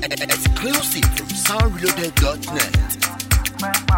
Exclusive from soundreloaded.net.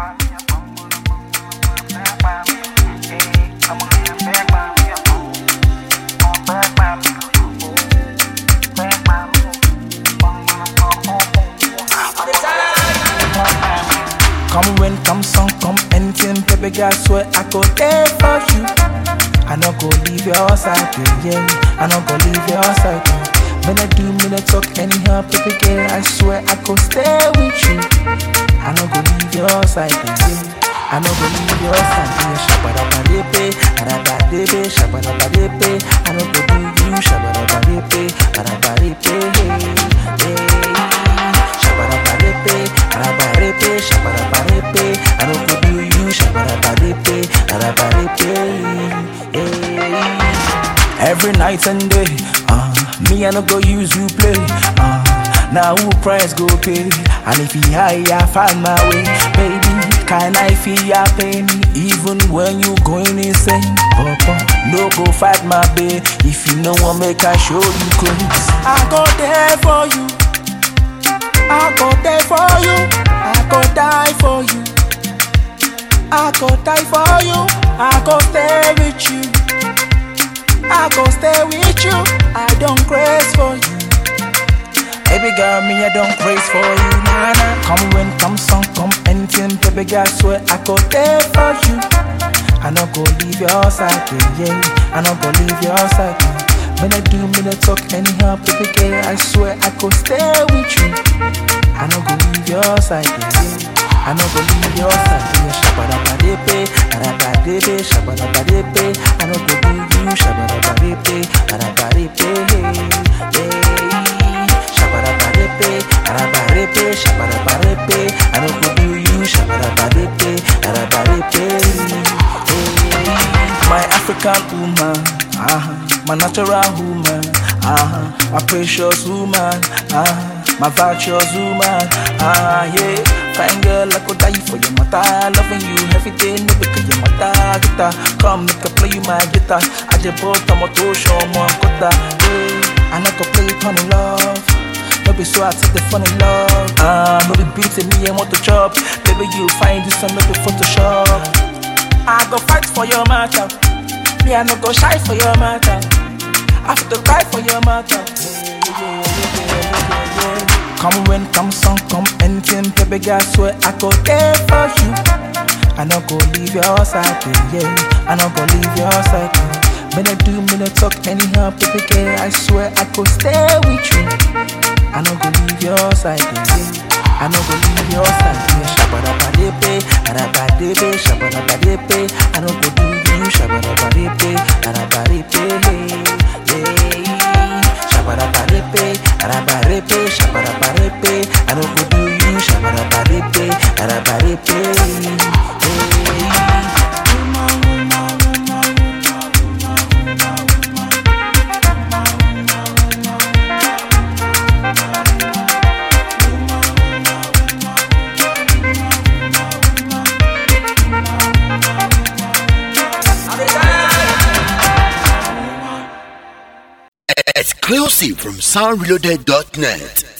Come when come song, come anything, baby girl, swear I go there for you. I no go leave your side, yeah, yeah. I no go leave your side. yeah. When I do, when I talk anyhow, baby girl, I swear I go stay with you. I no go leave your side, yeah, yeah. I no go leave your side, yeah. Shabba-dabba-dee-bee, ba-da-ba-dee-bee, shabba-dabba-dee-bee. I no go do you, shabba-dabba-dee-bee, ba-da-ba-dee-bee, yeah. Shabba-dabba-dee-bee, ba-da-ba-dee-bee, shabba-dabba-dee-bee. I no go do you, shabba-dabba-dee-bee, ba-da-ba-dee-bee, yeah. Every night and day, uh, me I no go use you play. Uh, now who price go pay? And if he high, I find my way, baby. Can I feel ya pay me even when you going insane? Papa, no go fight my babe. If you know what make I show you clothes. I go there for you. I go there for you. I go die for you. I go die for you. I go stay with you. I go stay with you. I don't craze for you. Baby girl, me I don't craze for you, nah nah. Come when come song, come anything, baby girl, swear I go there for you. I no go leave your side, yeah, yeah. I no go leave your side. yeah. When I do, me I talk anyhow, baby girl, I swear I go stay with you. I no go leave your side, yeah, yeah. I no go leave your side, yeah. Shabba-dabba-dee-bee, ba-da-ba-dee-bee, shabba-dabba-dee-bee. I no go do you, shabba-dabba-dee-bee, ba-da-ba-dee-bee, yeah. Shabba-dabba-dee-bee, ba-da-ba-dee-bee, shabba-dabba-dee-bee. I no go do you, shabba-dabba-dee-bee, ba-da-ba-dee-bee, yeah. My African woman, uh-huh. my natural woman, uh-huh. my precious woman, uh-huh. my virtuous woman, uh, yeah. Fine girl, I could die for your mother, loving you every day, no because your mother guitar. Come make I play you my guitar. I just bought a motor show, more quota, yeah. I not go play it on love. No be so I take the funny love. Ah, no be beating me, I want to chop. Baby, you find this one, no be Photoshop. I go fight for your matter. Me, I no go shy for your matter. I have to cry for your matter. Come when come song, come anything, baby girl, swear I go there for you. I no go leave your side, yeah, yeah. I no go leave your side. yeah. When I do, when I talk anyhow, baby girl, I swear I go stay with you. I no go leave your side, yeah, yeah. I no go leave your side, yeah. Shabba-dabba-dee-bee, ba-da-ba-dee-bee, shabba-dabba-dee-bee. I no go do you, shabba-dabba-dee-bee, ba-da-ba-dee-bee, yeah. Shabba-dabba-dee-bee, ba-da-ba-dee-bee, shabba-dabba-dee-bee. I no go do you, shabba-dabba-dee-bee, ba-da-ba-dee-bee, yeah. Exclusive from soundreloaded.net.